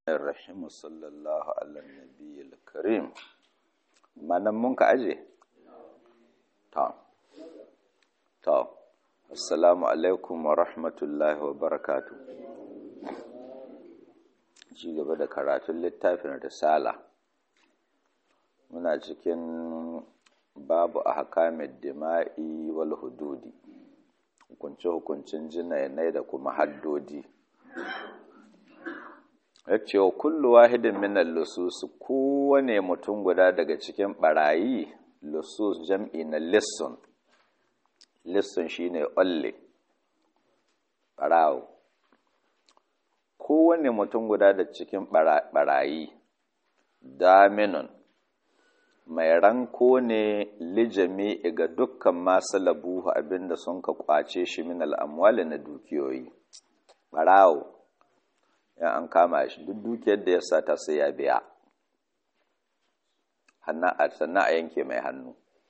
الرحيم صلى الله على النبي الكريم ما nan mun ka aje ta ta assalamu alaikum wa rahmatullahi wa barakatuh ci gaba da karatun littafin risala muna cikin babu ahkamid dima'i wal hududi hukunce hukuncin jinai da kuma haddodi ya ce wa kullu wahidin minan lusus kowane mutum guda daga cikin barayi lusus jam'i na lissun lissun shine olle barawo kowane mutum guda da cikin barayi daminun mai ranko ne lijami ga dukkan masu labuhu abinda sun ka kwace shi min al'amwali na dukiyoyi barawo in an kama shi duk dukiyar da ya sata sai ya biya sannan a yanke mai hannu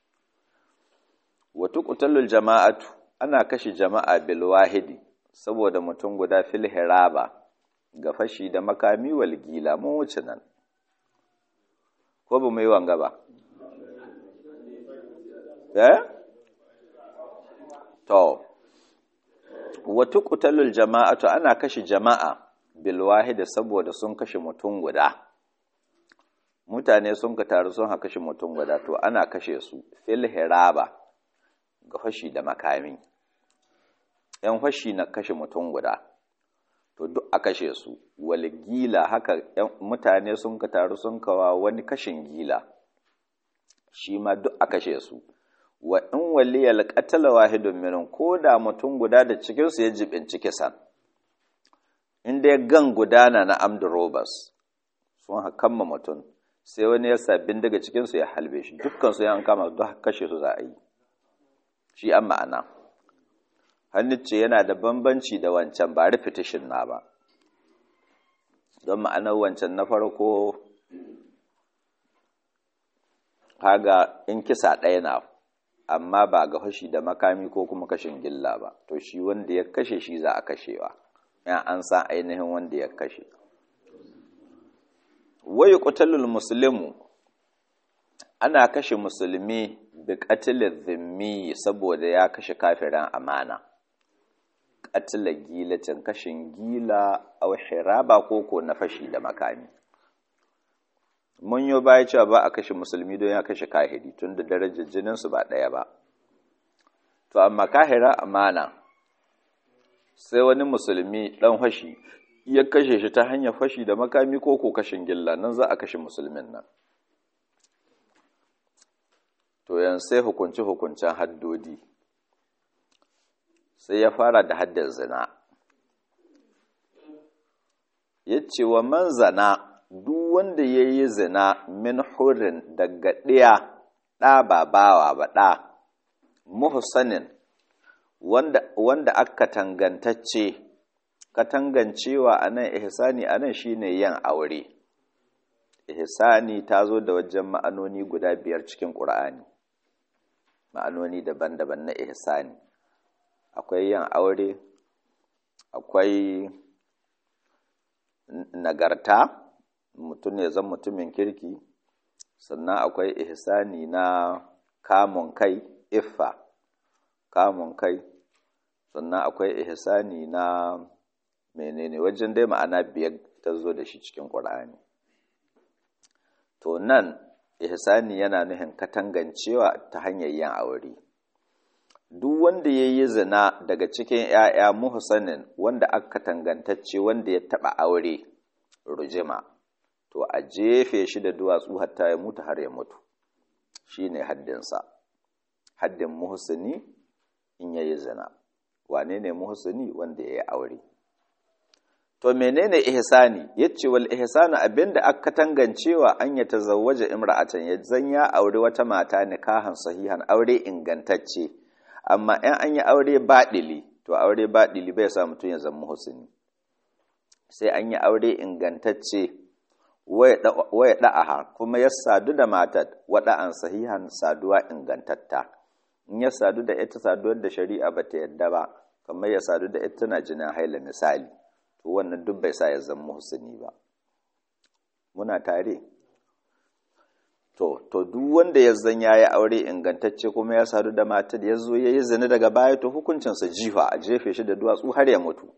wata kutalul jama'atu ana kashe jama'a bil wahidi saboda mutum guda fil hiraba ga fashi da makami wal gila mun wuce nan ko ba mu yi wanga ba eh to wata kutalul jama'atu ana kashe jama'a bilwahida saboda sun kashe mutum guda mutane sun ka taru sun haka kashe mutum guda to ana kashe su fil hiraba ga fashi da makami yan fashi na kashe mutum guda to duk a kashe su wal gila haka mutane sun ka taru sun kawa wani kashin gila shi ma duk a kashe su wa in waliyal qatala wahidun minhum ko da mutum guda da cikin su ya jibinci kisan in dai gan gudana na amdu robas sun hakamma mutum sai wani ya sabbin daga cikinsu ya halbe shi dukkansu ya an kama duk kashe su za a yi shi an ma'ana hannun ce yana da bambanci da wancan ba repetition na ba don ma'anar wancan na farko haga in kisa ɗaya na amma ba ga fashi da makami ko kuma kashin gilla ba to shi wanda ya kashe shi za a kashewa yan an san ainihin wanda ya kashe wayi qutalul muslimu ana kashe musulmi bi qatlil zimmi saboda ya kashe kafiran amana qatla gilatin kashin gila aw hiraba koko na fashi da makami mun yo baya cewa ba a kashe musulmi don ya kashe kahiri tunda darajar jinin su ba daya ba to amma kahira amana sai wani musulmi ɗan fashi ya kashe shi ta hanyar fashi da makami ko ko kashin gilla nan za a kashe musulmin nan to yan sai hukunci hukuncen haddodi sai ya fara da haddar zina ya ce wa man zana duk wanda ya yi zina min hurin daga ɗiya ɗa ba bawa ba ɗa muhsanin wanda, wanda aka tangantacce katangancewa a nan ihsani a nan shi ne yin aure ihsani ta zo da wajen ma'anoni guda biyar cikin ƙur'ani ma'anoni daban-daban na ihsani akwai yin aure akwai nagarta mutum ya zan mutumin kirki sannan akwai ihsani na kamun kai iffa kamun kai sannan akwai ihsani na menene wajen dai ma'ana biyar ta zo da shi cikin ƙur'ani to nan ihsani yana nufin katangancewa ta hanyar yin aure duk wanda ya yi zina daga cikin ‘ya'ya muhsanin wanda aka tangantacce wanda ya taɓa aure rujima to a jefe shi da duwatsu hatta ya mutu har ya mutu shi ne haddinsa haddin muhsini in ya yi zina wane ne muhsini wanda ya yi aure to menene ihsani yace wal ihsanu abinda aka tangancewa an ya tazawwaja imra'atan ya zan ya aure wata mata nikahan sahihan aure ingantacce amma in an yi aure baɗili to aure baɗili bai sa mutum ya zama muhsini sai an yi aure ingantacce waya da'aha kuma ya sadu da matar wada'an sahihan saduwa ingantatta in ya sadu da ita saduwar da shari'a ba ta yadda ba kamar ya sadu da ita tana jinin haila misali to wannan duk bai sa ya zama muhsini ba muna tare to to duk wanda ya zan yayi aure ingantacce kuma ya sadu da matar ya zo yayi zina daga baya to hukuncinsa jifa a jefe shi da duwatsu har ya mutu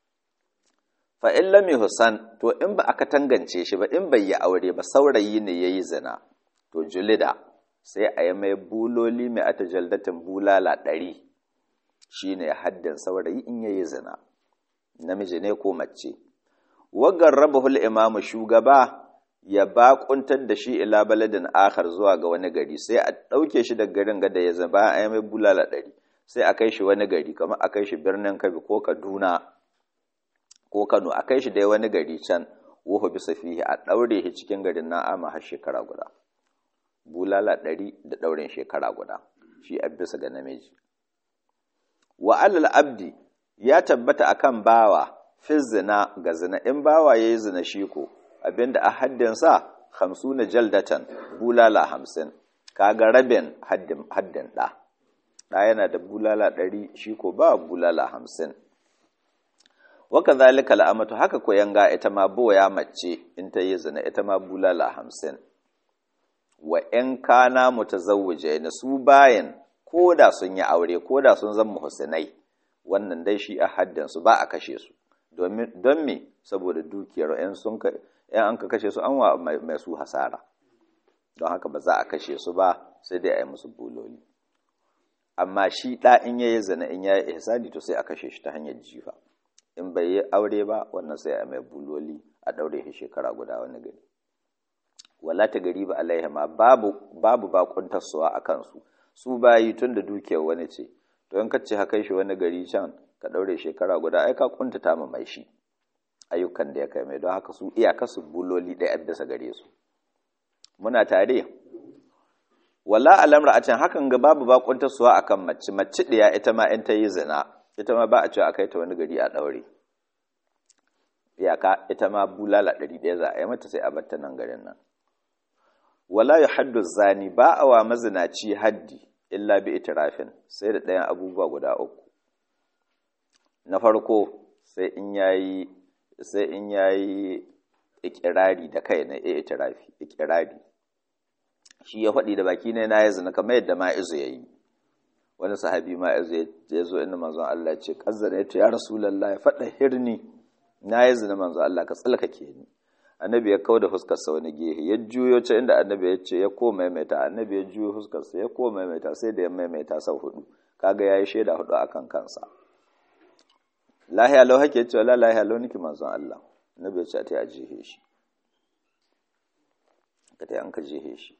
fa in lam yuhsan to in ba aka tangance shi ba in bai yi aure ba saurayi ne yayi zina to julida sai a yi mai buloli mai ata jaldatin bulala ɗari shine haddin saurayi in yayi zina namiji ne ko mace wagar rabahul imamu shugaba ya bakuntar da shi ila baladin akhar zuwa ga wani gari sai a ɗauke shi daga garin gada ya zama a yi mai bulala ɗari sai a kai shi wani gari kamar a kai shi birnin kabi ko kaduna ko kano a kai shi dai wani gari can wuhu bisa fihi a ɗaure shi cikin garin na'ama har shekara guda bulala ɗari da ɗaurin shekara guda shi a bisa ga namiji wa alal abdi ya tabbata akan bawa fi zina ga zina in bawa yayi zina shi ko abinda a haddin sa na jaldatan bulala hamsin kaga rabin haddin haddin da da yana da bulala ɗari shi ko ba bulala hamsin waka zalika al'amatu haka ko yanga ita ma boya mace in ta yi zina ita ma bulala hamsin wa ‘yan kana mutazawwije na su bayan ko da sun yi aure ko da sun zama muhsinai wannan dai shi a haddansu ba a kashe su don me saboda dukiyar ‘yan an ka kashe su an wa mai su hasara don haka ba za a kashe su ba sai dai a yi musu buloli amma shi ɗa in yayi zina in yayi ihsani to sai a kashe shi ta hanyar jifa in bai yi aure ba wannan sai a mai buloli a ɗaure shi shekara guda wani gari wala ta gari ba alaihima babu babu bakuntarsuwa a kansu su bayi tun da dukiyar wani ce to in kace haka shi wani gari can ka daure shekara guda ai ka kuntata ma mai shi ayyukan da ya kai mai don haka su iyaka su buloli ɗaya bisa gare su muna tare wala alamra a can hakan ga babu bakuntarsuwa akan mace mace ɗaya ita ma in ta yi zina ita ma ba a cewa a kai ta wani gari a daure iyaka ita ma bulala ɗari ɗaya za a yi mata sai a batta nan garin nan wala ya haddu zani ba a wa mazinaci haddi illa bi itirafin sai da ɗayan abubuwa guda uku na farko sai in yayi sai in yayi ikirari da kai na itirafi ikirari shi ya faɗi da baki ne na ya zina kamar yadda ma'izu ya yi wani sahabi ma'izu ya zo inda manzon Allah ce kazzana ya ce ya rasulallah ya faɗa hirni na ya zina manzon Allah ka tsalkake ni annabi ya kau da fuskarsa wani gehe ya juyo ce inda annabi ya ce ya ko maimaita annabi ya juyo fuskarsa ya ko maimaita sai da ya maimaita sau hudu kaga yayi shaida hudu akan kansa lahiya lau hake cewa la lahiya lau niki manzon Allah annabi ya ce ta a jihe shi ka ta an ka jihe shi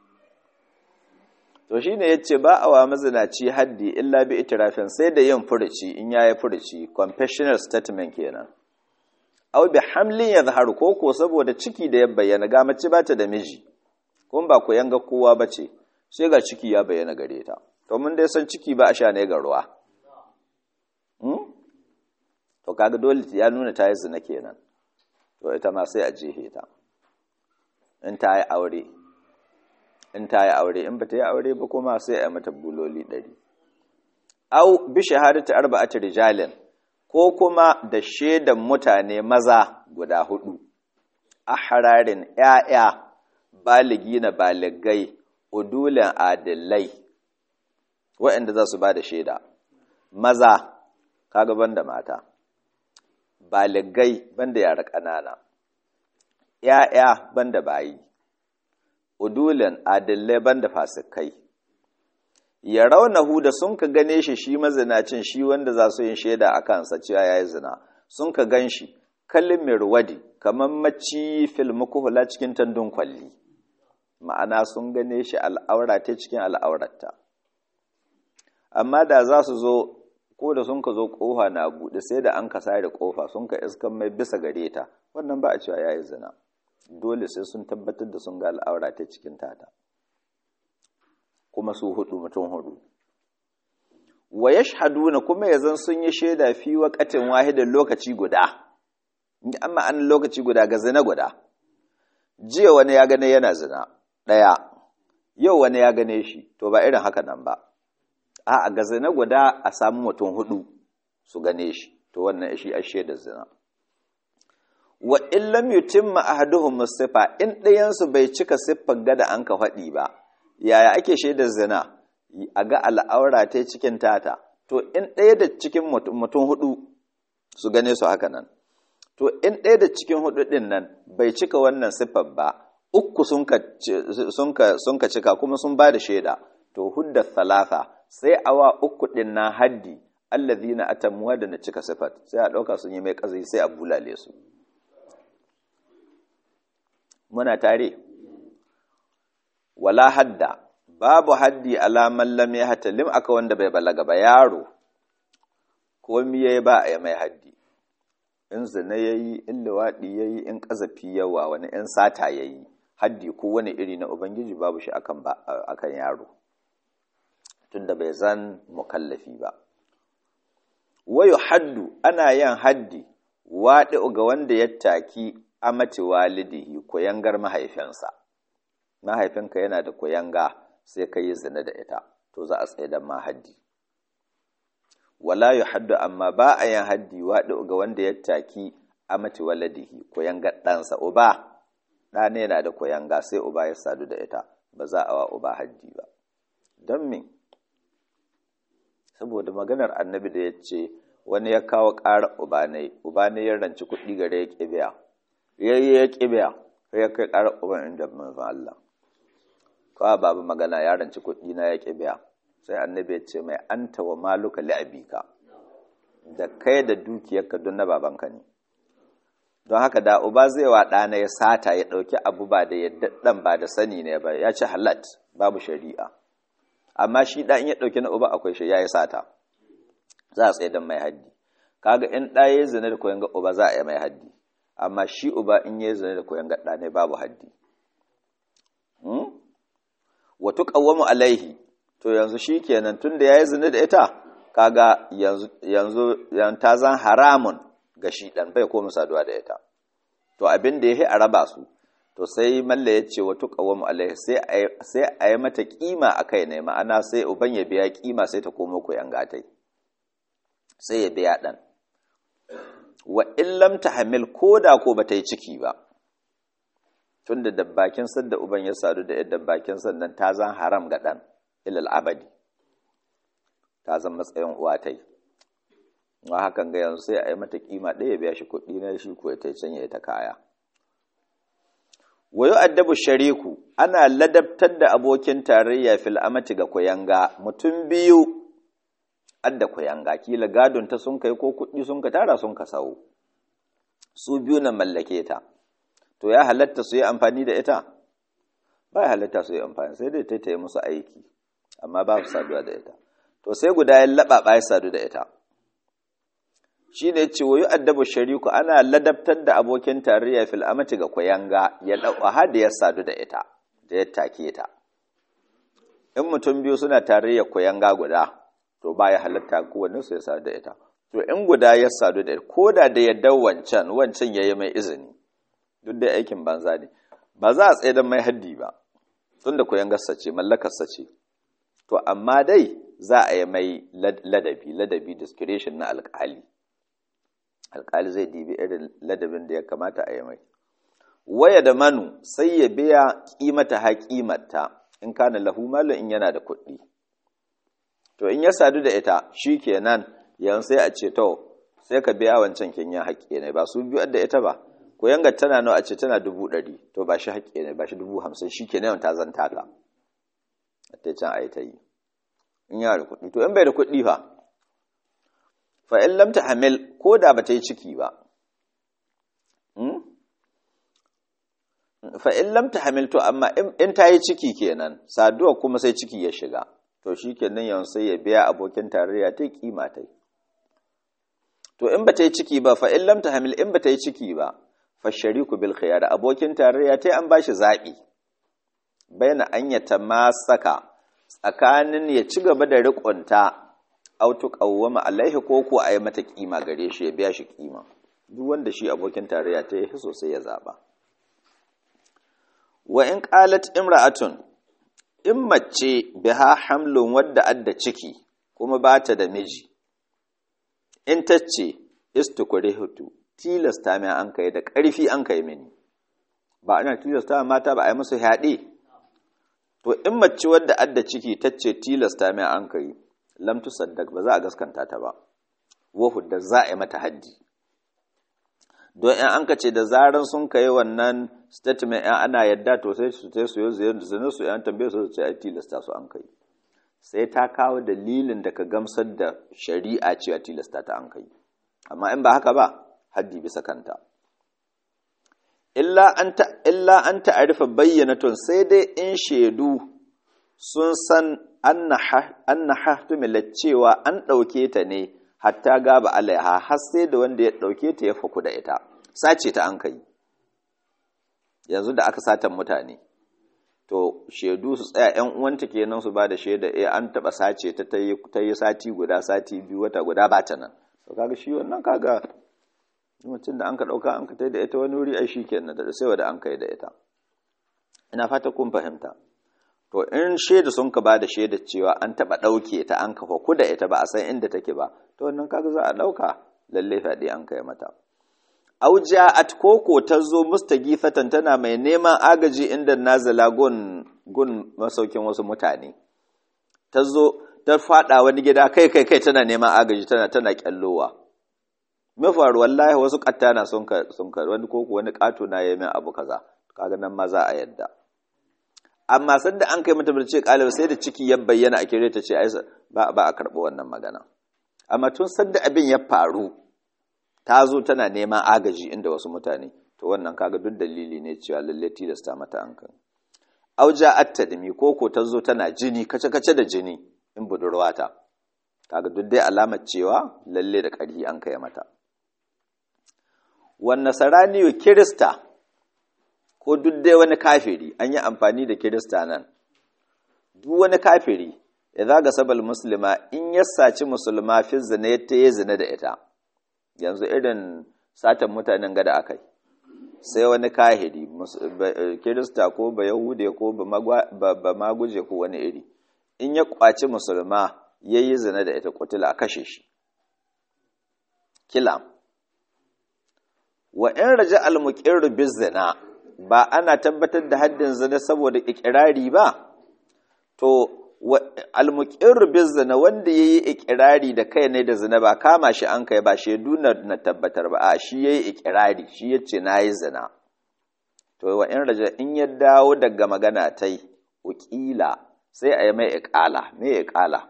to shine yace ba a wa mazinaci haddi illa bi itirafin sai da yin furuci in yayi furuci confessional statement kenan aw bi hamlin yadhharu ko ko saboda ciki da ya bayyana ga mace bata da miji kun ba ku yanga kowa bace sai ga ciki ya bayyana gare ta to mun dai san ciki ba a sha ne ga ruwa hmm? to kaga dole ya nuna ta yi zina kenan to ita ma sai a jehe ta in ta yi aure in ta yi aure in ba ta yi aure ba kuma sai a mata buloli ɗari au bi shahadatu arba'ati rijalin ko kuma da shaidan mutane maza guda hudu a hararin ‘ya'ya baligi na baligai udulan adilai waɗanda za su ba da shaida maza kaga banda mata baligai banda yara ƙanana ‘ya'ya banda bayi udulan adilai banda fasikai ya raunahu da sun ka gane shi shi mazinacin shi wanda za su yin shaida a kansa cewa ya yi zina sun ka gan shi kalimir wadi kamar maci filmukuhula cikin tandun kwalli ma'ana sun gane shi al'aura ta cikin al'aurarta amma da za su zo ko da sun ka zo ƙofa na buɗe sai da an ka sare ƙofa sun ka iskan mai bisa gare ta wannan ba a cewa ya yi zina dole sai sun tabbatar da sun ga al'aura ta cikin tata kuma su hudu mutum hudu wa yashhaduna kuma yazan sun yi shaida fi waqatin wahidin lokaci guda amma an lokaci guda ga zina guda jiya wani ya gane yana zina daya yau wani ya gane shi to ba irin haka nan ba a ga zina guda a samu mutum hudu su gane shi to wannan shi a shaida zina wa in lam yutimma ahaduhum sifa in ɗayansu bai cika siffar gada an ka faɗi ba yaya ake shaidar zina a ga al'aura ta cikin tata to in ɗaya da cikin mutum hudu su gane su haka nan to in ɗaya da cikin hudu ɗin nan bai cika wannan siffar ba uku sun ka cika kuma sun ba da shaida to hudda talata sai awa uku ɗin na haddi allazina atamuwa da na cika siffar sai a ɗauka sun yi mai ƙazai sai a bulale su muna tare wala hadda babu haddi alaman lam ya hatalim aka wanda bai balaga ba yaro ko miye ba a mai haddi in zina yayi in liwaɗi yayi in ƙazafi yawa wani in sata yayi haddi ko wani iri na ubangiji babu shi akan ba akan yaro tunda bai zan mukallafi ba wayu haddu ana yin haddi waɗi ga wanda ya taki amati walidihi koyangar mahaifinsa mahaifinka yana da koyanga sai ka yi zina da ita to za a tsaye da ma haddi wala yu haddu amma ba a yin haddi waɗi ga wanda ya taki amati waladihi koyangar ɗansa uba ɗa ne yana da koyanga sai uba ya sadu da ita ba za a wa uba haddi ba don me saboda maganar annabi da ya ce wani ya kawo ƙarar uba ne uba ne ya ranci kuɗi gare ya ƙi biya ya yi ya ƙi biya sai ya kai ƙarar uban inda manzon Allah kawai babu magana ya ranci kuɗi na ya ƙi biya sai annabi ya ce mai anta wa maluka li'abika da kai da dukiyarka don na babanka ne don haka da uba zai wa ɗana ya sata ya ɗauki abu ba da yadda ɗan ba da sani ne ba ya ci halat babu shari'a amma shi ɗan ya ɗauki na uba akwai shi ya yi sata za a tsaye don mai haddi kaga in ɗa ya zina da koyon ga uba za a yi mai haddi amma shi uba in ya zina da koyon ga ɗa ne babu haddi wato ƙawwamu alaihi to yanzu shi kenan tun da ya yi zina da ita kaga yanzu yanzu ta zan haramun ga shi ɗan bai koma saduwa da ita to abin da ya yi a raba su to sai malla ya ce wato ƙawwamu alaihi sai a yi mata ƙima a kai ne ma'ana sai uban ya biya ƙima sai ta komo koyan gatai sai ya biya ɗan wa illam ta hamil ko da ko ba ta yi ciki ba tun da dabbakin sadda uban ya sadu da yadda dabbakin sannan ta zan haram ga ɗan ilal abadi ta zan matsayin uwa ta yi wa hakan ga yanzu sai a yi mata kima ɗaya biya shi kuɗi na shi ko ta can ya ta kaya wayo addabu shariku ana ladabtar da abokin tarayya fil amati ga kuyanga mutum biyu adda kuyanga kila gadon ta sun kai ko kuɗi sun ka tara sun ka sawo su biyu na mallake ta to ya halatta su yi amfani da ita ba ya halatta su yi amfani sai dai ta yi musu aiki amma ba su saduwa da ita to sai guda ya laɓaɓa ya sadu da ita shi ne ce wayo addabu shariku ana ladabtar da abokin tarayya fil amati ga kuyanga ya ɗauka har da ya sadu da ita da ya take ta in mutum biyu suna tarayya kuyanga guda to ba ya halatta kowanne su ya sadu da ita to in guda ya sadu da ita ko da da yadda wancan wancan ya yi mai izini duk da aikin banza ne ba za a tsaye don mai haddi ba tun da kuyangarsa ce mallakarsa ce to amma dai za a yi mai ladabi ladabi discretion na alkali alkali zai dibi irin ladabin da ya kamata a yi mai waya da manu sai ya biya kimata ha kimata in kana lahu malu in yana da kuɗi to in ya sadu da ita shi kenan yanzu sai a ce to sai ka biya wancan kinyan haƙƙi ne ba su biyu da ita ba ko yanga tana nawa a ce tana dubu ɗari to ba shi haƙƙi ne ba shi dubu hamsin shi kenan ta zanta ta ta can a yi ta yi in yana da kuɗi to in bai da kuɗi fa fa in lam hamil ko da ba ta yi ciki ba fa in lam hamil to amma in ta yi ciki kenan saduwa kuma sai ciki ya shiga to shi kenan yanzu sai ya biya abokin tarayya ta kima ta to in ba ta yi ciki ba fa in lam hamil in ba ta yi ciki ba fa shariku bil khiyar abokin tarayya ta an bashi zaɓi bayan an ya tamasaka tsakanin ya ci gaba da riƙonta autu qawwama alaihi ko ko a yi mata kima gare shi ya biya shi kima duk wanda shi abokin tarayya ta yi sosai ya zaba wa in qalat imra'atun in mace biha hamlun wadda adda ciki kuma ba ta da miji in ta ce istukurihutu tilasta mai an kai da ƙarfi an kai mini ba ana tilasta mata ba a yi musu haɗe to in mace wadda adda ciki ta ce tilasta mai an kai lam tusaddaq ba za a gaskanta ta ba wahu da za a yi mata haddi don in an ce da zaran sun kai wannan statement yan ana yadda to sai su sai su yi zina su yan tambaye su ce ai tilasta su an kai sai ta kawo dalilin da ka gamsar da shari'a cewa tilasta ta an kai amma in ba haka ba haddi bisa kanta illa an ta illa an ta'arifa bayyanatun sai dai in shaidu sun san anna hahtumila cewa an ɗauke ta ne hatta gaba alaiha har sai da wanda ya ɗauke ta ya faku da ita sace ta an kai yanzu da aka satan mutane to shaidu su tsaya yan uwanta kenan su ba da shaida eh an taba sace ta ta yi sati guda sati biyu wata guda ba ta nan to kaga shi wannan kaga mutum da an ka dauka an ka tai da ita wani wuri ai shi kenan da sai wanda an kai da ita ina fata kun fahimta to in shaida sun ka ba da shaida cewa an taba dauke ta an kafa ku da ita ba a san inda take ba to wannan kaga za a dauka lalle fadi an kai mata auja'at koko ta zo mustagifatan tana mai neman agaji inda nazala gun gun masaukin wasu mutane ta zo ta fada wani gida kai kai kai tana neman agaji tana tana kyallowa me faru wallahi wasu kattana sun ka sun ka wani koko wani kato na yayi min abu kaza kaga nan ma za a yadda amma sanda an kai mata ce kalibi sai da ciki ya bayyana a kire ta ce ai ba ba a karɓi wannan magana amma tun sanda abin ya faru ta zo tana neman agaji inda wasu mutane to wannan kaga duk dalili ne cewa lalle tilasta mata an kan auja attadmi ko ko ta zo tana jini kace kace da jini in budurwa ta kaga duk dai alamar cewa lalle da ƙarfi an kai mata wan nasarani kirista ko duk dai wani kafiri an yi amfani da kirista nan duk wani kafiri idza ga sabal muslima in ya saci musulma fi zina ya yi zina da ita yanzu irin satan mutanen gada akai sai wani kahiri kirista ko ba yahude ko ba maguje ko wani iri in ya kwaci musulma ya yi zina da ita kutula a kashe shi kila wa in raja almuqirru bizina ba ana tabbatar da haddin zina saboda ikirari ba to almuqirru bizina wanda yayi ikirari da kai ne da zina ba kama shi an kai ba shaidu na tabbatar ba a shi yayi ikirari shi yace nayi zina to wa in raja in ya dawo daga magana tai ukila sai a yi mai iqala me iqala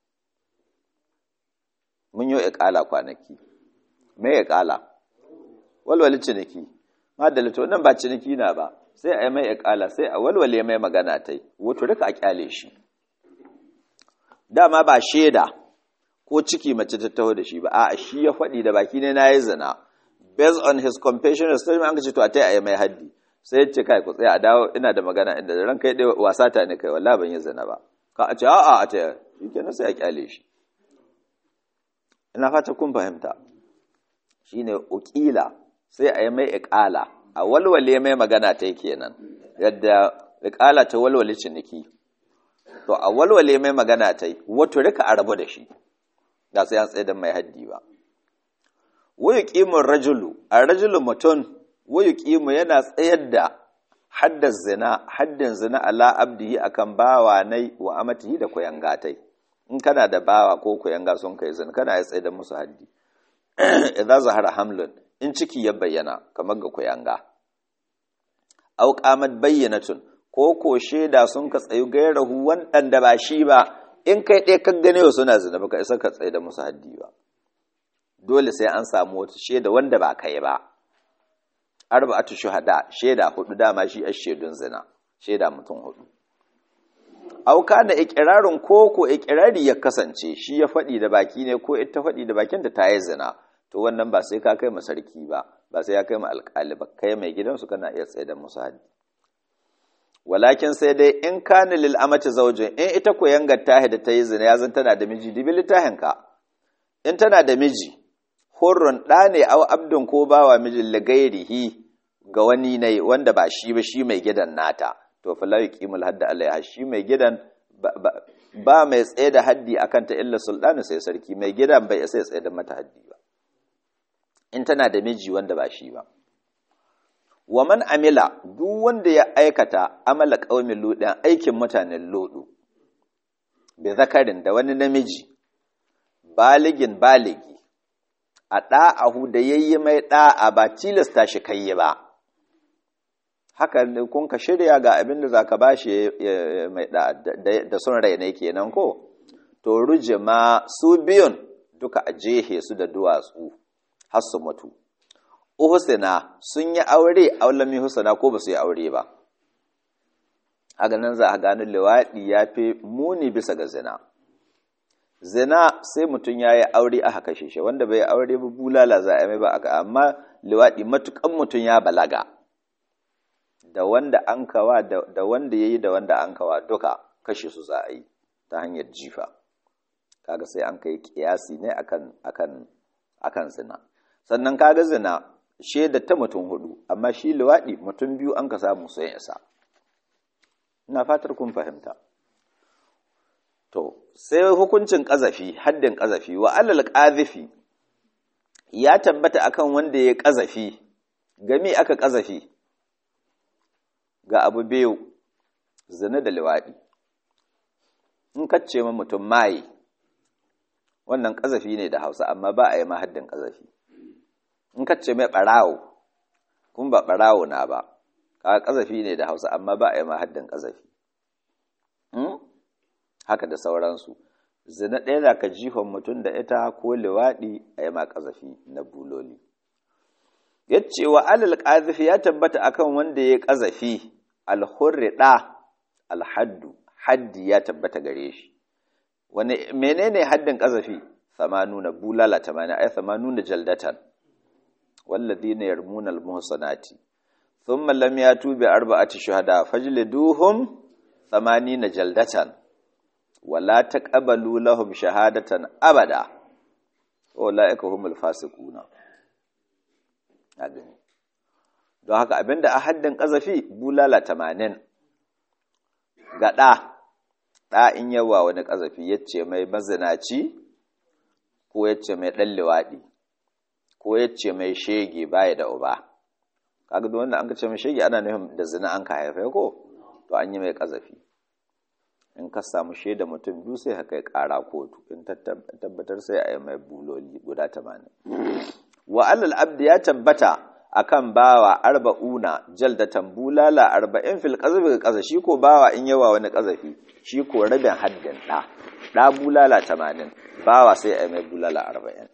mun yi iqala kwanaki me iqala walwali ciniki madalla to nan ba ciniki na ba sai a yi mai iqala sai a walwale mai magana tai wato rika a kyale shi dama ba shaida ko ciki mace ta taho da shi ba a shi ya faɗi da baki ne na yi zina based on his compassionate statement an ka ce to a ta yi mai haddi sai ya ce kai ku tsaya a dawo ina da magana inda ran kai dai wasa ta ne kai wallahi ban yi zina ba ka a ce a'a a ta shi kenan sai a kyale shi ina fata kun fahimta shine ukila sai a yi mai iqala a walwale mai magana ta kenan yadda iqala ta walwale ciniki to a walwale mai magana ta yi wato rika a rabu da shi da sai an tsaye da mai haddi ba wayu qimun rajulu a rajulu mutum wayu qimu yana tsayar da haddar zina haddin zina ala abdihi akan bawa nai wa amatihi da koyangatai in kana da bawa ko koyanga sun kai zina kana ya tsaye da musu haddi idan zahara hamlin in ciki ya bayyana kamar ga koyanga au qamat bayyinatun ko ko shaida sun ka tsayu gairahu waɗanda ba shi ba in kai ɗaya kan gane wa suna zina baka isa ka tsaye da musu haddi ba dole sai an samu wata shaida wanda ba kai ba arba'atu shuhada shaida hudu dama shi a shaidun zina shaida mutum hudu au kana iqrarun ko ko iqrari ya kasance shi ya faɗi da baki ne ko ita faɗi da bakin da ta yi zina to wannan ba sai ka kai ma sarki ba ba sai ya kai ma alƙali ba kai mai gidansu kana iya tsaye da musu haddi walakin sai dai in kana lil amati zaujin in ita ko yangar tahi da ta yi zina yazan tana da miji dibi littafin ka in tana da miji hurrun ɗa ne aw abdun ko bawa mijin lagairihi ga wani ne wanda ba shi ba shi mai gidan nata to fa la yuqimul hadda alaiha shi mai gidan ba mai tsaye da haddi akan ta illa sultani sai sarki mai gidan bai sai tsaye da mata haddi ba in tana da miji wanda ba shi ba wa man amila duk wanda ya aikata amala qaumin ludin aikin mutanen lodu bi zakarin da wani namiji baligin baligi a ɗa'ahu da yayi mai ɗa'a ba tilasta shi kai ba haka kun ka shirya ga abin da zaka bashi mai da son rai ne kenan ko to rujima su biyun duka a jehe su da duwatsu har su mutu uhsina sun yi aure aulami husna ko ba su yi aure ba haka nan za a gano liwaɗi ya fi muni bisa ga zina zina sai mutum ya yi aure aka kashe shi wanda bai aure ba bulala za a mai ba aka amma liwaɗi matukan mutum ya balaga da wanda an kawa da wanda ya yi da wanda an kawa duka kashe su za a yi ta hanyar jifa kaga sai an kai kiyasi ne akan akan akan zina sannan kaga zina shaida ta mutum hudu amma shi liwaɗi mutum biyu an ka samu sun isa ina fatar kun fahimta to sai hukuncin ƙazafi haddin ƙazafi wa alal ƙazifi ya tabbata akan wanda ya ƙazafi game aka ƙazafi ga abu biyu zina da liwaɗi in kacce ma mutum maye wannan ƙazafi ne da hausa amma ba a yi ma haddin ƙazafi in kacce mai ɓarawo kun ba ɓarawo na ba ka ƙazafi ne da hausa amma ba a yi ma haddin ƙazafi haka da sauransu zina ɗaya da ka jihon mutum da ita ko liwaɗi a yi ma ƙazafi na buloli ya ce wa alal ƙazafi ya tabbata akan wanda ya ƙazafi alhurri ɗa alhaddu haddi ya tabbata gare shi wani menene haddin ƙazafi samanuna bulala tamanin ai samanuna jaldatan walladhina yarmuna almuhsanati thumma lam yatu bi arba'ati shuhada fajliduhum 80 jaldatan wala taqabalu lahum shahadatan abada ulaika humul fasiquna agani don haka abinda a haddin kazafi bulala 80 ga da da in yawa wani kazafi yace mai mazinaci ko yace mai dan liwadi ko yace mai shege baya da uba kaga duk wanda an ka ce mai shege ana nufin da zina an ka haifa ko to an yi mai kazafi in ka samu shaida mutum biyu sai haka ya kara kotu in tabbatar sai a yi mai buloli guda tamanin wa alal abdi ya tabbata akan bawa arba'una jaldatan bulala arba'in fil qazafi ga kaza shi ko bawa in yawa wani kazafi shi ko rabin haddin da da bulala tamanin bawa sai a yi mai bulala arba'in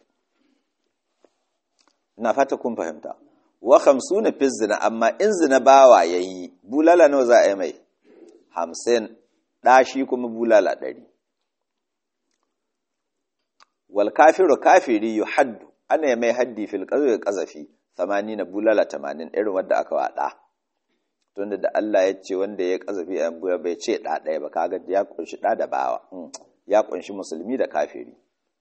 ina fata kun fahimta wa hamsuna fi zina amma in zina bawa yayi bulala nawa za a yi mai hamsin ɗashi kuma bulala ɗari wal kafiru kafiri yu haddu ana yi mai haddi fil ƙazafin ƙazafi samani na bulala tamanin irin wadda aka waɗa tunda da Allah ya ce wanda ya ƙazafi a buya bai ce ɗa ɗaya ba kaga ya ƙunshi ɗa da bawa ya ƙunshi musulmi da kafiri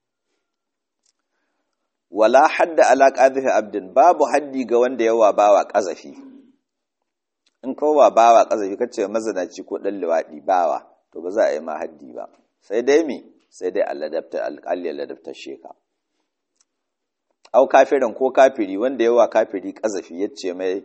wala hadda ala qadhifi abdin babu haddi ga wanda yawa bawa qazafi in kowa bawa qazafi kace mazanaci ko dan liwadi bawa to ba za a yi ma haddi ba sai dai mi sai dai Allah dabta alqalli Allah dabta sheka au kafirin ko kafiri wanda yawa kafiri qazafi yace mai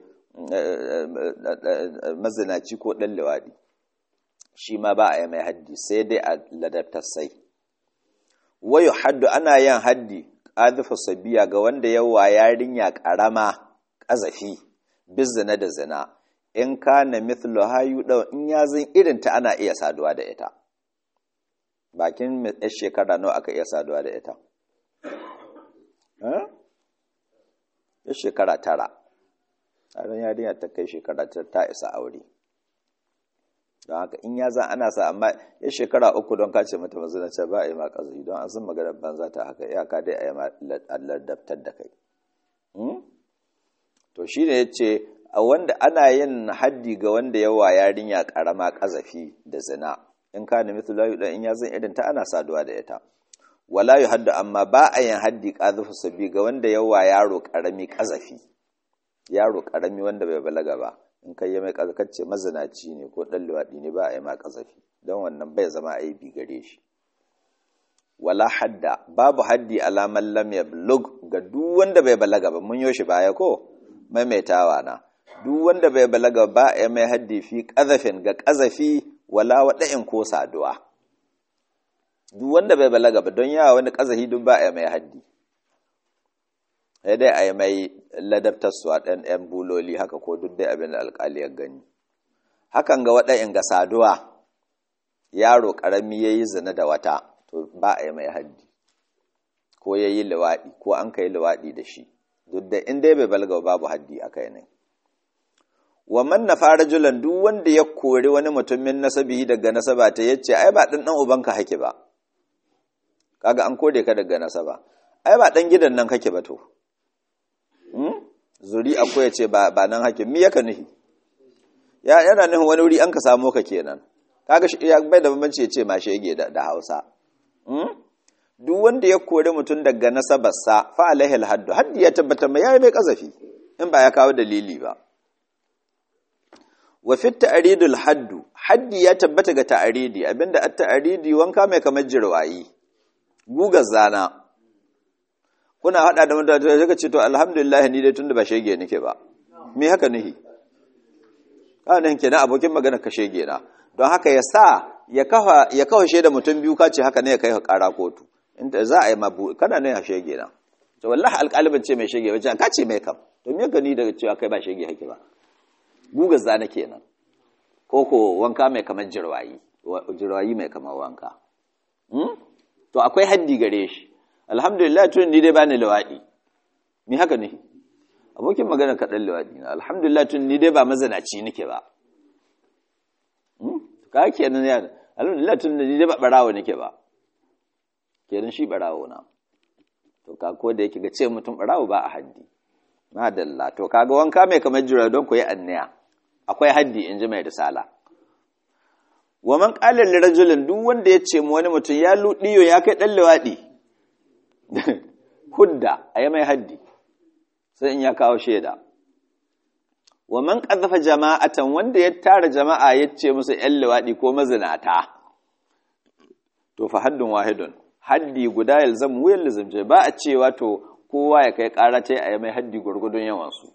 mazanaci ko dan liwadi shi ma ba a yi mai haddi sai dai a ladabtar sai wayo haddu ana yin haddi ƙazifa sabiya ga wanda yawa yarinya ƙarama ƙazafi bizina da zina in ka na mithlu hayu ɗau in ya zan irin ta ana iya saduwa da ita bakin yar shekara nawa aka iya saduwa da ita ya shekara tara tsarin yarinya ta kai shekara ta isa aure don haka in ya zan ana sa amma ya shekara uku don kace mata mazinace ba a yi ma ƙazari don an san maganar banza ta haka iyaka dai a yi ma ladabtar da kai to shi ne ya ce a wanda ana yin haddi ga wanda yawa yarinya ƙarama ƙazafi da zina in ka nemi tulayu in ya zan irin ta ana saduwa da ita wala yu haddu amma ba a yin haddi ƙazafi sabi ga wanda yawa yaro ƙarami ƙazafi yaro ƙarami wanda bai balaga ba in kai ya mai kazakacce mazinaci ne ko ɗan luwaɗi ne ba a yi ma ƙazafi don wannan bai zama aibi gare shi wala hadda babu haddi alaman lam yablug ga duk wanda bai balaga ba mun yoshi baya ko maimaitawa na duk wanda bai balaga ba ya mai haddi fi qazafin ga qazafi wala wada'in ko saduwa duk wanda bai balaga ba don yawa wani qazafi duk ba ya mai haddi sai dai a yi mai ladabtarsuwa ɗan ‘yan buloli haka ko duk dai abin da alƙali ya gani hakan ga waɗa'in ga saduwa yaro ƙarami ya yi zina da wata to ba a yi mai haddi ko ya yi liwaɗi ko an ka yi liwaɗi da shi duk da in dai bai balga babu haddi a kai ne wa man na fara julan duk wanda ya kori wani mutumin nasabi daga nasaba ta yace ai ba ɗan ɗan ubanka hake ba kaga an kore ka daga nasaba ai ba ɗan gidan nan kake ba to zuri akwai ya ce ba nan hake mi yaka nuhi ya yana nuhin wani wuri an ka samu ka kenan kaga ya bai da bambanci ya ce ma shege da Hausa duk wanda ya kore mutum daga nasabarsa fa alaihi alhaddu haddi ya tabbata mai yayi mai kazafi in ba ya kawo dalili ba wa fi ta'ridul haddu haddi ya tabbata ga ta'ridi abinda at ta'ridi wanka mai kamar jirwayi gugar zana kuna hada da mutane sai ka ce to alhamdulillah ni dai tunda ba shege nake ba me haka nihi kana kenan abokin magana ka shege na don haka ya sa ya kafa ya kafa shaida mutum biyu ka ce haka ne ya kai ka kara kotu inda za a yi mabu kana ne ya shege na to wallahi alƙalibin ce mai shege wajen ka ce mai kam to me ka ni daga cewa kai ba shege hake ba gugar zana kenan ko ko wanka mai kamar jirwayi jirwayi mai kamar wanka to akwai haddi gare shi alhamdulillah tun ni dai ba ni lawaɗi ni haka ne abokin magana kaɗan lawaɗi na alhamdulillah tun ni dai ba mazanaci nake ba ka kenan ya alhamdulillah tun ni dai ba ɓarawo nake ba kenan shi ɓarawo na to ka ko da yake ga ce mutum ɓarawo ba a haddi madalla to kaga wanka mai kamar jira don ku yi anniya akwai haddi in ji mai risala wa man qala lirajulin duk wanda ya ce mu wani mutum ya ludiyo ya kai dan lawadi hudda a yi mai haddi sai in ya kawo shaida wa man ƙazafa jama'atan wanda ya tara jama'a ya ce musu ‘yan liwaɗi ko mazinata to fa haddun wahidun haddi guda ya zama wuyan lizimce ba a cewa to kowa ya kai ƙara ta a yi mai haddi gwargwadon yawansu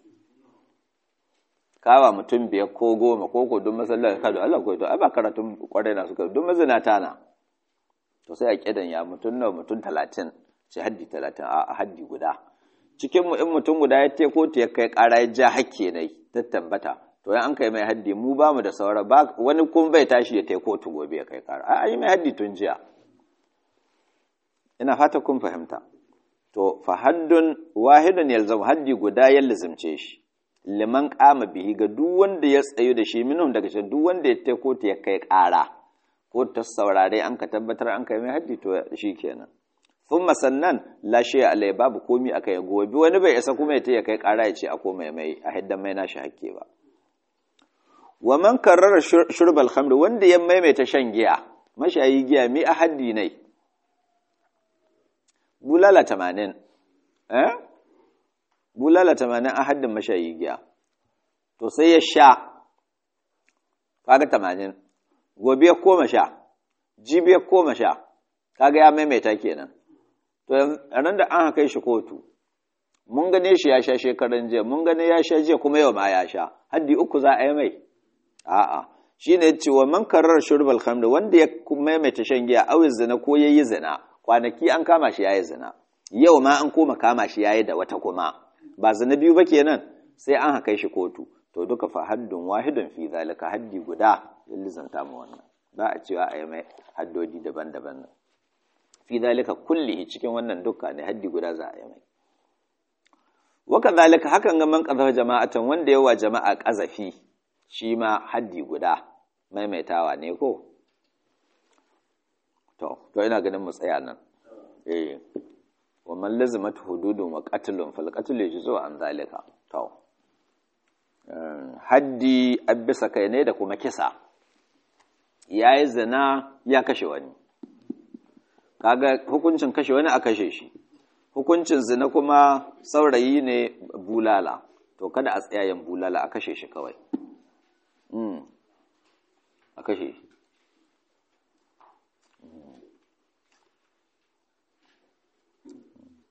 kawa mutum biyar ko goma ko ko don masallar ka da Allah ko to ai ba karatun kwarai na suka don mazinata na to sai a kidan ya mutum nawa mutum talatin ce haddi talatin a haddi guda cikin mu in mutum guda ya te kotu ya kai ƙara ya ja hakke ne ta tabbata to yan an kai mai haddi mu ba mu da saura ba wani kun bai tashi ya te kotu gobe ya kai ƙara a yi mai haddi tun jiya ina fata kun fahimta to fa haddun wahidun yalzam haddi guda ya lazimce shi liman kama bihi ga duk wanda ya tsayu da shi minhum daga cikin duk wanda ya te kotu ya kai ƙara ko ta saurare an ka tabbatar an kai mai haddi to shi kenan sun sannan lashe alai babu komi a kai gobe wani bai isa kuma ya ya kai kara ya ce a koma mai a hiddan mai nashi hakke ba wa man karrara shurbal khamr wanda ya maimaita shan giya mashayi giya mi a haddi ne bulala tamanin eh bulala tamanin a haddin mashayi giya to sai ya sha kaga tamanin gobe ya koma sha jibi ya koma sha kaga ya maimaita kenan to ran da an haka shi kotu mun gane shi ya sha shekaran jiya mun gane ya sha jiya kuma yau ma ya sha haddi uku za a yi mai a'a shine yace wa man karar shurbal khamr wanda ya maimaita shan giya awi zina ko yayi zina kwanaki an kama shi yayi zina yau ma an koma kama shi yayi da wata kuma ba zina biyu ba kenan sai an haka shi kotu to duka fa haddun wahidun fi zalika haddi guda lillizanta mu wannan ba a cewa a yi mai haddodi daban-daban nan fi zalika kullihi cikin wannan dukka ne haddi guda za a yi mai waka zalika hakan ga man qazafa jama'atan wanda yawa jama'a qazafi shi ma haddi guda maimaitawa ne ko to to ina ganin mu tsaya nan eh wa man lazimat hududun wa qatlun fal qatlu yajzu an zalika to haddi abisa kai ne da kuma kisa yayi zina ya kashe wani kaga hukuncin kashe wani a kashe shi hukuncin zina kuma saurayi ne bulala to kada a tsayayen bulala a kashe shi kawai a kashe shi